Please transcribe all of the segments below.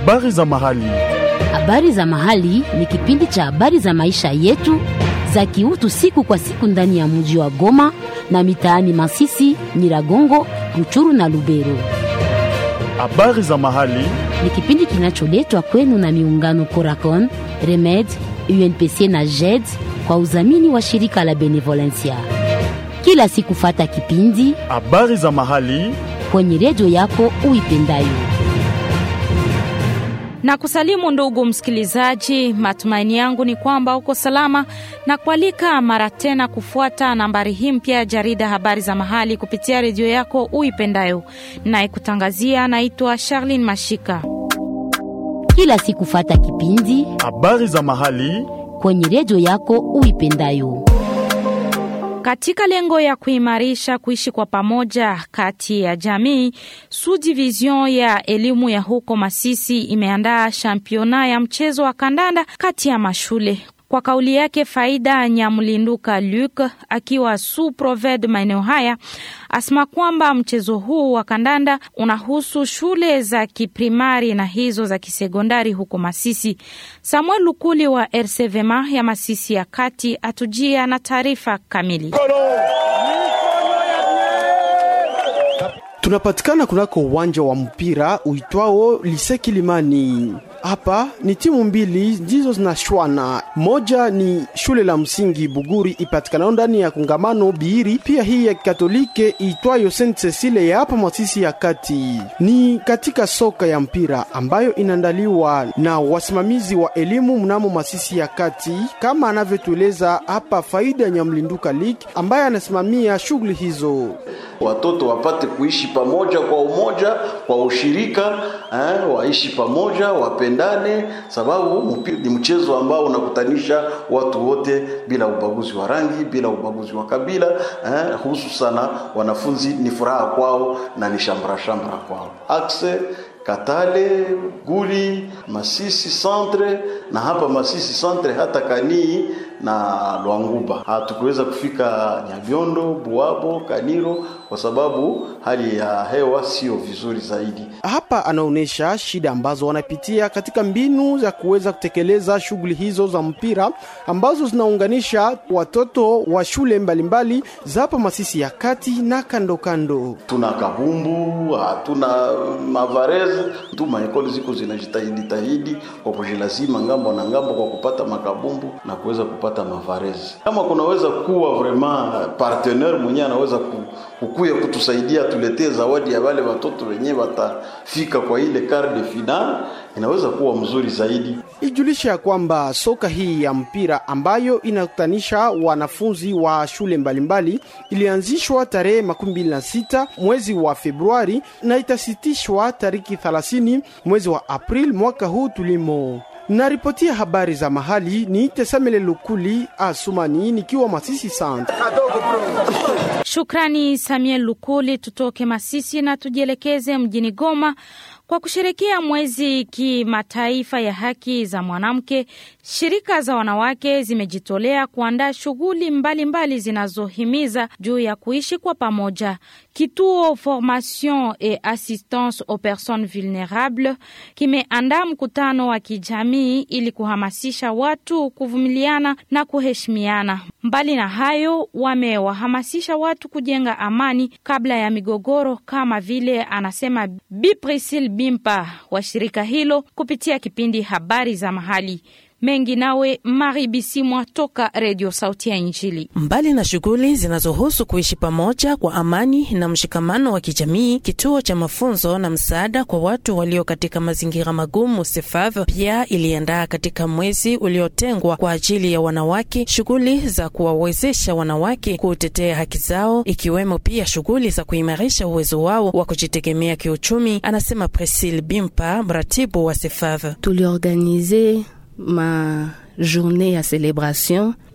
Habari za mahali. Habari za mahali ni kipindi cha habari za maisha yetu za kiutu siku kwa siku ndani ya mji wa Goma na mitaani Masisi, Nyiragongo, Ruchuru na Lubero. Habari za mahali. Ni kipindi kinacholetwa kwenu na miungano Coracon, Remed, UNPC na JED kwa udhamini wa shirika la Benevolencia. Kila siku fata kipindi Habari za mahali. kwenye redio yako uipendayo. na kusalimu ndugu msikilizaji, matumaini yangu ni kwamba uko salama na kualika mara tena kufuata nambari hii mpya ya jarida habari za mahali kupitia redio yako uipendayo. Nayekutangazia naitwa Charlene Mashika. Kila siku fata kipindi Habari za mahali. kwenye redio yako uipendayo. Katika lengo ya kuimarisha kuishi kwa pamoja kati ya jamii, subdivision ya elimu ya huko Masisi imeandaa championa ya mchezo wa kandanda kati ya mashule. Kwa kauli yake Faida Nyamlinduka Luc akiwa su proved maeneo haya asema kwamba mchezo huu wa kandanda unahusu shule za kiprimari na hizo za kisekondari huko Masisi. Samuel Lukuli wa RCVMA ya Masisi ya kati atujia na taarifa kamili. Tunapatikana kunako uwanja wa mpira uitwao Lise Kilimani. Hapa ni timu mbili ndizo zinashwana. Moja ni shule la msingi Buguri ipatikanao ndani ya kongamano Biiri, pia hii ya Katolike iitwayo Saint Cecile ya hapa Masisi ya kati. Ni katika soka ya mpira ambayo inaandaliwa na wasimamizi wa elimu mnamo Masisi ya kati, kama anavyotueleza hapa Faida Nyamlinduka Lik ambaye anasimamia shughuli hizo. watoto wapate kuishi pamoja kwa umoja, kwa ushirika eh, waishi pamoja, wapendane, sababu mpira ni mchezo ambao unakutanisha watu wote bila ubaguzi wa rangi, bila ubaguzi wa kabila eh, hususana wanafunzi ni furaha kwao na ni shamra shamra kwao. Akse Katale, Guli, Masisi Centre na hapa Masisi Centre hata Kanii na Lwanguba. Hatukuweza kufika Nyabiondo, Buabo, Kaniro kwa sababu hali ya hewa sio vizuri zaidi. Hapa anaonyesha shida ambazo wanapitia katika mbinu za kuweza kutekeleza shughuli hizo za mpira ambazo zinaunganisha watoto wa shule mbalimbali za hapa Masisi ya kati na kando kando. Tuna kabumbu, hatuna mavareze tu, maekoli ziko zinajitahidi tahidi kwa kujilazima ngambo na ngambo kwa kupata makabumbu na kuweza kupata mavareze. Kama kunaweza kuwa vraiment partenaire mwenyewe anaweza ku, kukuya kutusaidia tuletee zawadi ya wale watoto wenyewe watafika kwa ile quart de finale, inaweza kuwa mzuri zaidi. Ijulisha ya kwamba soka hii ya mpira ambayo inakutanisha wanafunzi wa shule mbalimbali ilianzishwa tarehe makumi mbili na sita mwezi wa Februari na itasitishwa tariki 30 mwezi wa Aprili mwaka huu tulimo. Naripotia habari za mahali ni Tesamele Lukuli Asumani nikiwa Masisi Centre. Shukrani Samuel Lukuli. Tutoke Masisi na tujielekeze mjini Goma kwa kusherekea mwezi kimataifa ya haki za mwanamke. Shirika za wanawake zimejitolea kuandaa shughuli mbalimbali zinazohimiza juu ya kuishi kwa pamoja. Kituo Formation et Assistance aux Personnes Vulnerables kimeandaa mkutano wa kijamii ili kuhamasisha watu kuvumiliana na kuheshimiana. Mbali na hayo, wamewahamasisha watu kujenga amani kabla ya migogoro, kama vile anasema Bi Priscille Bimpa wa shirika hilo kupitia kipindi habari za mahali mengi nawe Mari Bisimwa toka Redio Sauti ya Injili. Mbali na shughuli zinazohusu kuishi pamoja kwa amani na mshikamano wa kijamii, kituo cha mafunzo na msaada kwa watu walio katika mazingira magumu SEFAV pia iliandaa katika mwezi uliotengwa kwa ajili ya wanawake shughuli za kuwawezesha wanawake kutetea haki zao, ikiwemo pia shughuli za kuimarisha uwezo wao wa kujitegemea kiuchumi, anasema Priscille Bimpa, mratibu wa SEFAV. tuliorganize ma journée ya celebration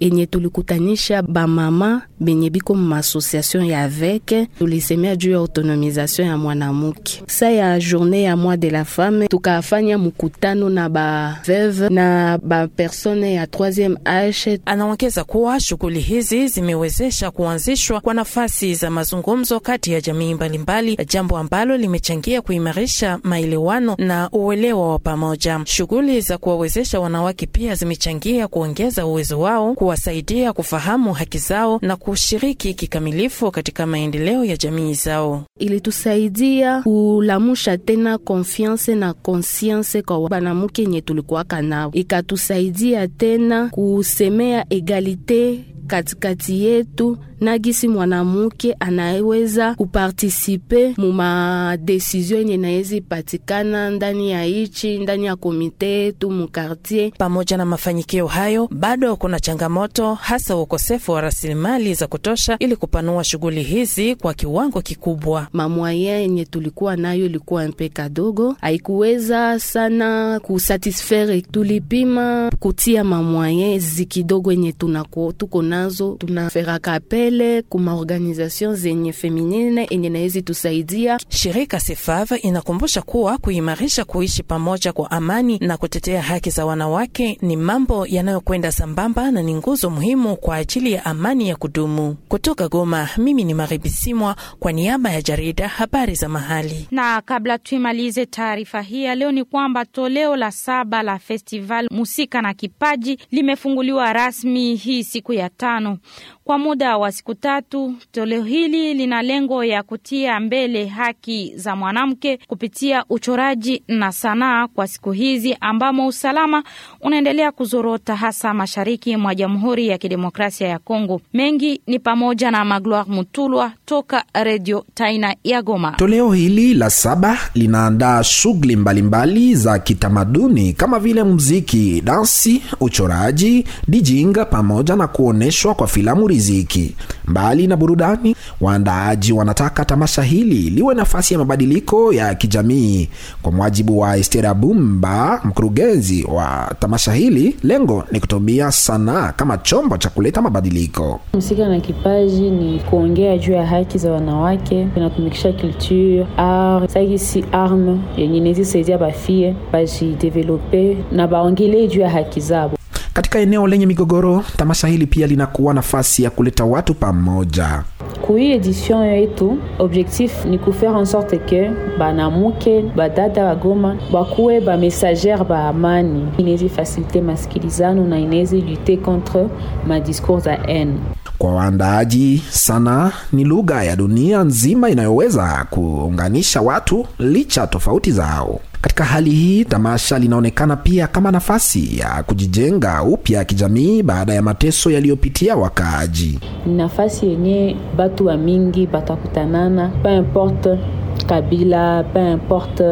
enye tulikutanisha bamama benye biko maasociation ya aveke, tulisemea juu ya autonomisation ya mwanamuke. Sa ya journée ya mois de la femme tukafanya mkutano na baveve na bapersone ya 3e age. Anaongeza kuwa shughuli hizi zimewezesha kuanzishwa kwa nafasi za mazungumzo kati ya jamii mbalimbali, jambo ambalo limechangia kuimarisha maelewano na uelewa wa pamoja. Shughuli za kuwawezesha wanawake pia zimechangia kuongeza uwezo wao, kuwasaidia kufahamu haki zao na kushiriki kikamilifu katika maendeleo ya jamii zao. Ilitusaidia kulamusha tena konfiance na konsianse kwa banamuke nye tulikuwaka nao, ikatusaidia tena kusemea egalite katikati yetu na gisi mwanamuke anaweza kupartisipe mu madesizio yenye nawezi patikana ndani ya ichi ndani ya komite yetu mu kartier. Pamoja na mafanikio hayo, bado kuna changamoto, hasa ukosefu wa rasilimali za kutosha ili kupanua shughuli hizi kwa kiwango kikubwa. Mamwaya yenye tulikuwa nayo ilikuwa mpe kadogo, haikuweza sana kusatisfere. Tulipima kutia mamwaya zikidogo yenye tunako tuko nazo, tunaferaka apele kuma organization zenye feminine enye naezi tusaidia. Shirika Sefav inakumbusha kuwa kuimarisha kuishi pamoja kwa amani na kutetea haki za wanawake ni mambo yanayokwenda sambamba na ni nguzo muhimu kwa ajili ya amani ya kudumu. Kutoka Goma, mimi ni Maribisimwa kwa niaba ya jarida habari za mahali. Na kabla tuimalize taarifa hii ya leo, ni kwamba toleo la saba la festival musika na kipaji limefunguliwa rasmi hii siku ya tano kwa muda wa siku tatu. Toleo hili lina lengo ya kutia mbele haki za mwanamke kupitia uchoraji na sanaa kwa siku hizi ambamo usalama unaendelea kuzorota hasa mashariki mwa Jamhuri ya Kidemokrasia ya Kongo. Mengi ni pamoja na Magloire Mutulwa toka Redio Taina ya Goma. Toleo hili la saba linaandaa shughuli mbalimbali za kitamaduni kama vile muziki, dansi, uchoraji, dijinga pamoja na kuonyeshwa kwa filamu riziki. Mbali na burudani, waandaaji wanataka tamasha hili liwe nafasi ya mabadiliko ya kijamii. Kwa mujibu wa Estera Bumba, mkurugenzi wa tamasha hili, lengo ni kutumia sanaa kama chombo cha kuleta mabadiliko. Msika na kipaji ni kuongea juu ya haki za wanawake, inatumikisha culture art sagisi arme yenye inaweza saidia bafie bajidevelope na baongelee juu ya haki zabo. Katika eneo lenye migogoro, tamasha hili pia linakuwa nafasi ya kuleta watu pamoja. Kui edition yetu objectif ni kufaire en sorte ke banamuke badada bagoma bakuwe bamessagere ba amani, inawezi fasilite masikilizano na inawezi lute contre madiscours za haine. Kwa waandaaji, sanaa ni lugha ya dunia nzima inayoweza kuunganisha watu licha tofauti zao. Katika hali hii, tamasha linaonekana pia kama nafasi ya kujijenga upya kijamii baada ya mateso yaliyopitia wakaaji. Ni nafasi yenye batu wa mingi batakutanana, peu importe kabila, peu importe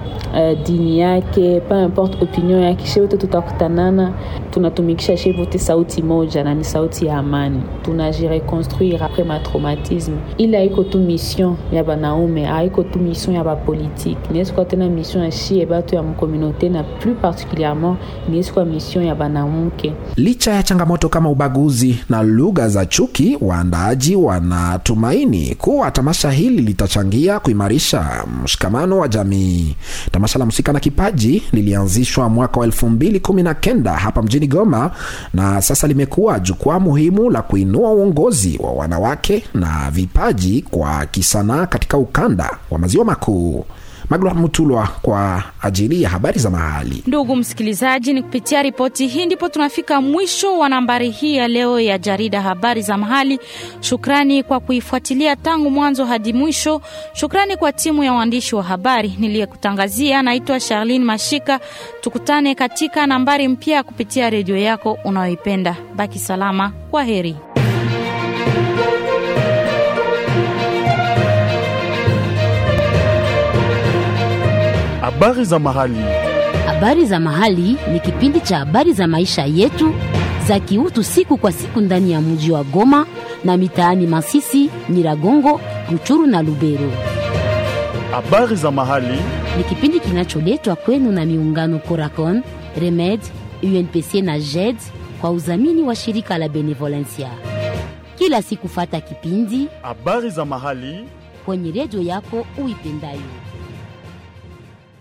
uh, dini yake, peu importe opinion yake, she wote tutakutanana, tunatumikisha she wote sauti moja, na ni sauti ya amani. Tunajireconstruire après ma traumatisme. Ile haiko tu mission ya banaume, haiko tu mission ya bapolitike, niesikuwa tena mission ya shie batu ya mkomunote, na plus particulièrement niesikuwa mission ya banamuke. Licha ya changamoto kama ubaguzi na lugha za chuki, waandaaji wanatumaini kuwa tamasha hili litachangia kuimarisha mshikamano wa jamii. Tamasha la Muzika na Kipaji lilianzishwa mwaka wa elfu mbili kumi na kenda hapa mjini Goma na sasa limekuwa jukwaa muhimu la kuinua uongozi wa wanawake na vipaji kwa kisanaa katika ukanda wa maziwa makuu. Magloire Mutulwa kwa ajili ya habari za mahali. Ndugu msikilizaji, ni kupitia ripoti hii ndipo tunafika mwisho wa nambari hii ya leo ya jarida habari za mahali. Shukrani kwa kuifuatilia tangu mwanzo hadi mwisho. Shukrani kwa timu ya waandishi wa habari niliyekutangazia. Naitwa Charlene Mashika. Tukutane katika nambari mpya kupitia redio yako unayoipenda. Baki salama, kwa heri. Habari za mahali. Habari za mahali ni kipindi cha habari za maisha yetu za kiutu siku kwa siku ndani ya mji wa Goma na mitaani Masisi, Nyiragongo, Ruchuru na Lubero. Habari za mahali. Ni kipindi kinacholetwa kwenu na miungano Coracon, Remed, UNPC na JED kwa udhamini wa shirika la Benevolencia. Kila siku fata kipindi habari za mahali kwenye redio yako uipendayo.